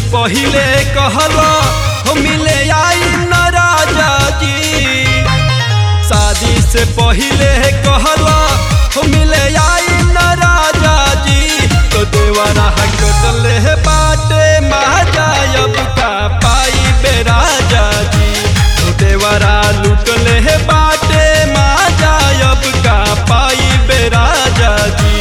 पहिले कहला हो मिले आई न राजा जी शादी से पहिले कहला हो मिले आई न राजा जी तो देवरा कटले बाटे महाजायब का पाई बे राजा जी तो देवरा लुटले बाटे महाजायब का पाई बे राजा जी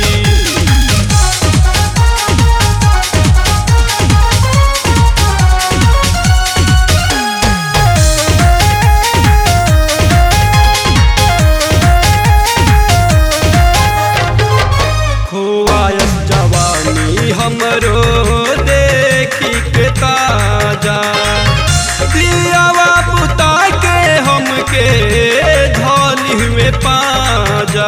खोआयस जवानी हमरो देखी के ताजा दियावा पुता के हमके धोली हुए पाजा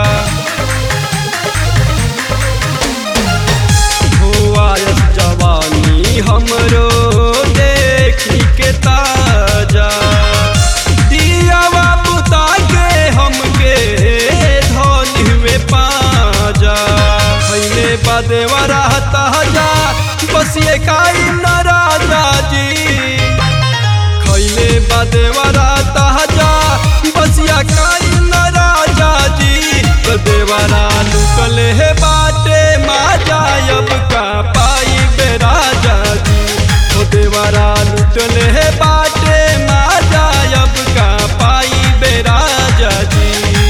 खोआयस जवानी हमरो देखी के ताजा दियावा पुता के हमके धोली हुए पाजा खैले बदेवा रहता जा बस ये काई न राजा जी खैले बदेवा रहता जा बस ये काई न राजा जी तो देवरा लुकले हे बाटे माजायब का पाई बे राजा जी तो देवरा लुटले हे बाटे माजायब का पाई बे राजा जी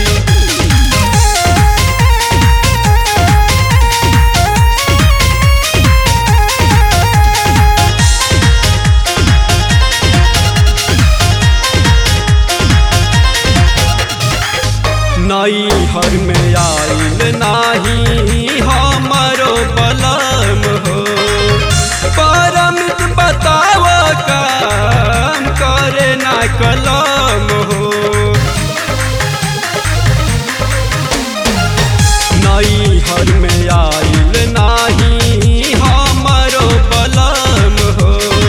नई हर में आइल नाही हमारो बलम हो परमित बताव काम करे ना कलम हो नई हर में आइल नाही हमारो बलम हो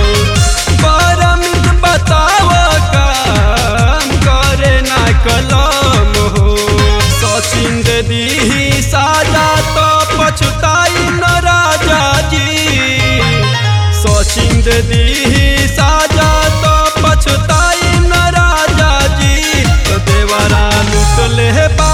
परमित बताव काम करे ना कलम हो सचिन दे दी साजा तो पछताई न राजा जी सचिन दे दी साजा तो पछताई न राजा जी तो देवरा लुटले बा